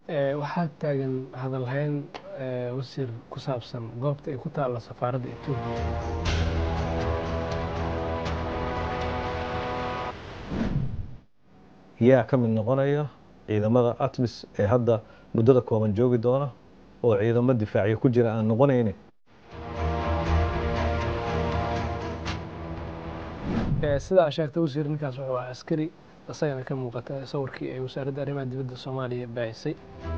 waxaa taagan hadalhayn wasiir ku saabsan goobta ay ku taalla safaaradda etoobiya yaa ka mid noqonaya ciidamada atmis ee hadda muddada kooban joogi doona oo ciidamo difaacyo ku jira aan noqonayni sida aa sheegtay wasiir ninkaas wuxuu ahaa askari isagana ka muuqata sawirkii ay wasaaradda arrimaha dibadda soomaaliya baahisay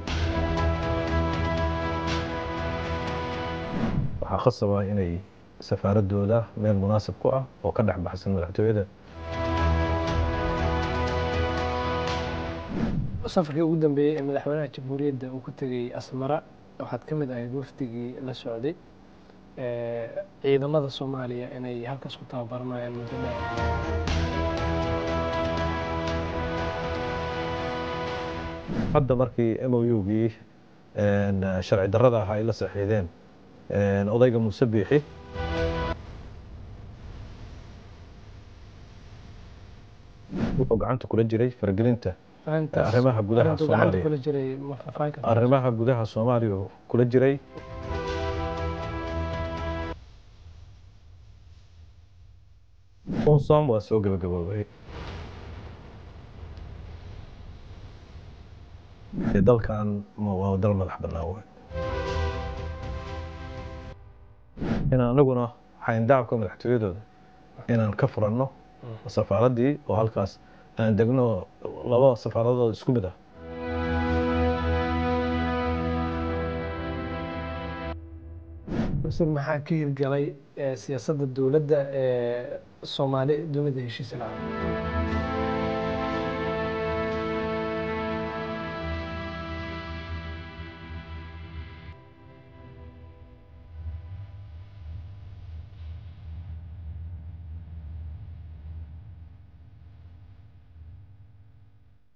waxaa khasaba inay safaaradooda meel munaasib ku ah oo ka dhex baxsan madaxtooyada safarkii ugu dambeeyey ee madaxweynaha jamhuuriyadda uu ku tegey asmara waxaad ka mid ahayd wafdigii la socday ciidamada soomaaliya inay halkaas ku tababaranayaan muddo dheer hadda markii m o u-gii sharci darrada ahaa ay la saxiideen odayga muuse biixi wuxuu gacanta kula jiray faragelinta arrimaha gudaha soomaaliya arrimaha gudaha soomaaliya kula jiray unsom waa soo gabagaboobay dalkan waa dal madax bannaan wey in anaguna xayndaabka madaxtooyadooda inaan ka furanno safaaraddii oo halkaas aan degno laba safaaradood isku mid ah wasiir maxaa ka hirgalay siyaasadda dowladda ee soomaali dunida heshiisa lahaa